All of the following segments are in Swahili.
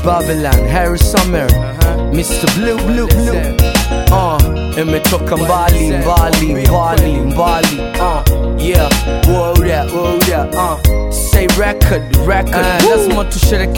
Babylon, Harry Summer, Mr. Blue Blue Blue. Uh, imetoka mbali mbali mbali mbali. Uh, yeah, whoa that, whoa that. Uh, say record record. Uh, lazima tusherekee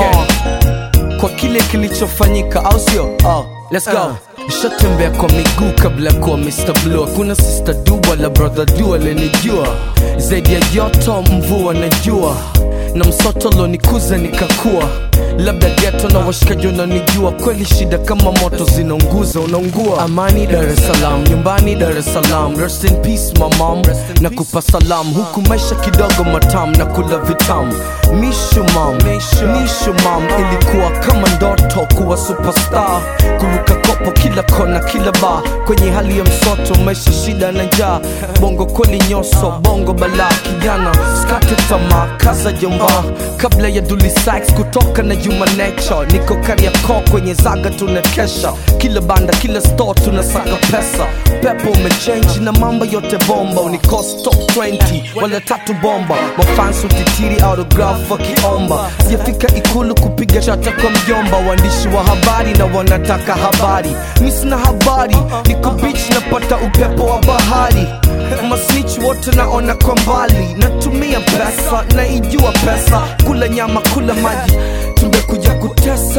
uh, kwa kile kilichofanyika, au sio? Uh, let's go. Nishatembea kwa miguu kabla ya kuwa Mr. Blue. Hakuna sister du wala brother du alenijua zaidi ya joto, mvua na jua na msoto lonikuza nikakua labda geto na washikaji wananijua kweli shida kama moto zinaunguza unaungua amani dar es salaam nyumbani dar es salaam rest in peace my mom na kupa salam huku maisha kidogo matam na kula vitamu mishu mam mishu mam ilikuwa kama ndoto kuwa superstar kuruka kopo kila kona kila ba kwenye hali ya msoto maisha shida na njaa bongo kweli nyoso bongo balaa kijana skate tamaa kaza jomba kabla ya Dully Sykes kutoka na Juma Nature niko Kariakoo kwenye zaga tunakesha kila banda kila store tunasaka pesa pepo umechange na mambo yote bomba unikost top 20 wala tatu bomba mafans utitiri autograph wakiomba sijafika ikulu kupiga chata kwa mjomba waandishi wa habari na wanataka habari mi sina habari niko beach napata upepo wa bahari masnich wote naona kwa mbali natumia pesa naijua pesa kula nyama kula maji tumekuja kutesa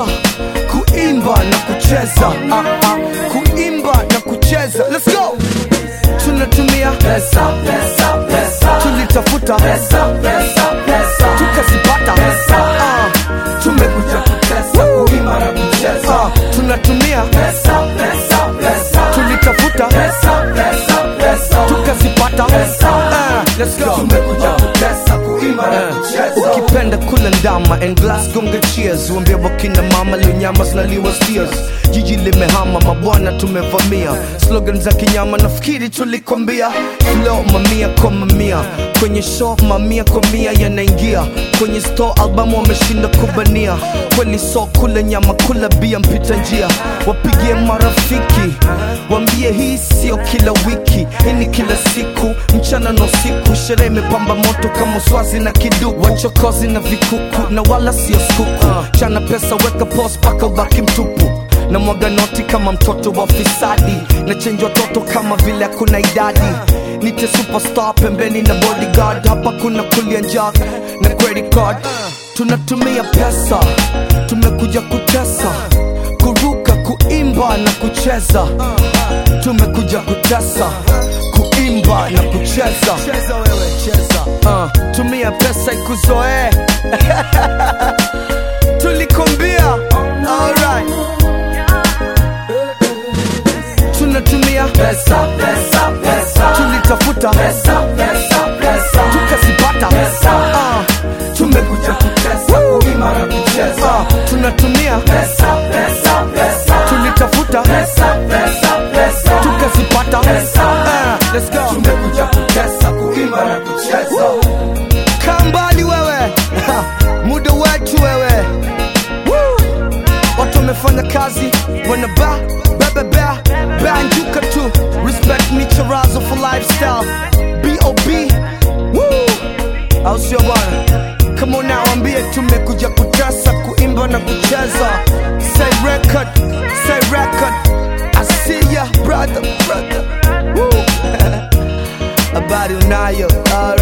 kuimba na kucheza ah, ah, kuimba na kucheza Let's go tunatumia pesa, pesa, pesa. tulitafuta pesa, pesa, pesa. tukazipata pesa. Ah, tumekuja kutesa kuimba na kucheza ah, tunatumia pesa, pesa, pesa. tulitafuta pesa, pesa, pesa. tukazipata pesa. Ah, let's go tumekuja kutesa kuimba na kucheza ukipenda kula ndama and glass gonga cheers uambie wakina mama leo nyama zinaliwa steers jiji limehama mabwana tumevamia slogan za kinyama nafikiri tulikwambia flow mamia kwa mamia kwenye show mamia kwa mia yanaingia kwenye store albamu wameshinda kubania kweli so kula nyama kula bia mpita njia wapigie marafiki wambie hii sio kila wiki hii ni kila siku mchana na usiku sherehe imepamba moto kama swazi na kiduku wachokozi na vikuku na wala sio skuku chana pesa weka pos paka ubaki mtupu na mwaga noti kama mtoto wa fisadi na chenji watoto kama vile hakuna idadi nite superstar pembeni na bodyguard hapa kuna kulia njaa na credit card tunatumia pesa tumekuja kutesa kuruka kuimba na kucheza tumekuja kutesa kuimba na kucheza uh, tumia pesa ikuzoee tulikombia alright tunatumia pesa, pesa, pesa. tulitafuta pesa, pesa, pesa. tukazipata pesa. Ah, tumekuja kutesa kuima na kucheza ah, tunatumia pesa, pesa, pesa. tulitafuta pesa, pesa, pesa. tukazipata pesa. Ah, let's go tumekuja kutesa kuima na kucheza kaa mbali wewe muda wetu wewe Woo! watu wamefanya kazi wanaba bebebea banjuka tu respect me charazo for lifestyle bob Woo! au sio bwana kama unawambie tumekuja kutesa kuimba na kucheza say record say record i see ya brother brother Woo! habari unayo All